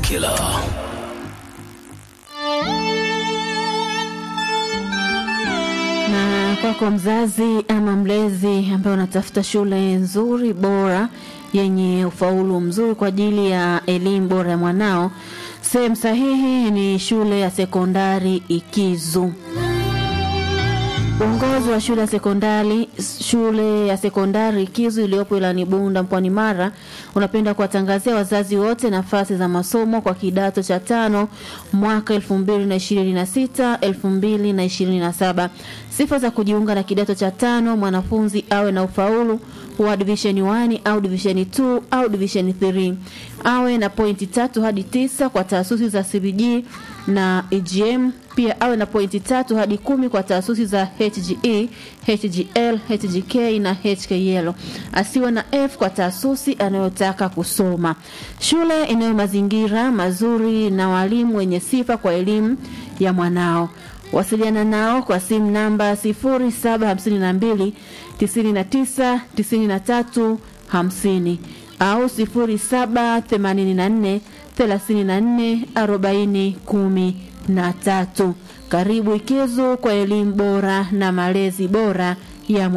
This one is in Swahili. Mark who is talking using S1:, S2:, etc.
S1: Killer.
S2: Na kwako mzazi ama mlezi ambaye unatafuta shule nzuri bora yenye ufaulu mzuri kwa ajili ya elimu bora ya mwanao, sehemu sahihi ni shule ya sekondari Ikizu. Uongozi wa shule ya sekondari shule ya sekondari Ikizu iliyopo wilayani Bunda mkoani Mara unapenda kuwatangazia wazazi wote nafasi za masomo kwa kidato cha tano mwaka 2026 2027. Sifa za kujiunga na kidato cha tano: mwanafunzi awe na ufaulu wa division 1 au division 2 au division 3, awe na pointi tatu hadi tisa kwa taasisi za CBG na EGM pia awe na pointi tatu hadi kumi kwa taasisi za HGE, HGL, HGK na HKL. Asiwe na F kwa taasisi anayotaka kusoma. Shule inayo mazingira mazuri na walimu wenye sifa kwa elimu ya mwanao. Wasiliana nao kwa simu namba 0752 99 93 50 au 0784 34 40 10 na tatu. Karibu Ikizu kwa elimu bora na malezi bora ya mwana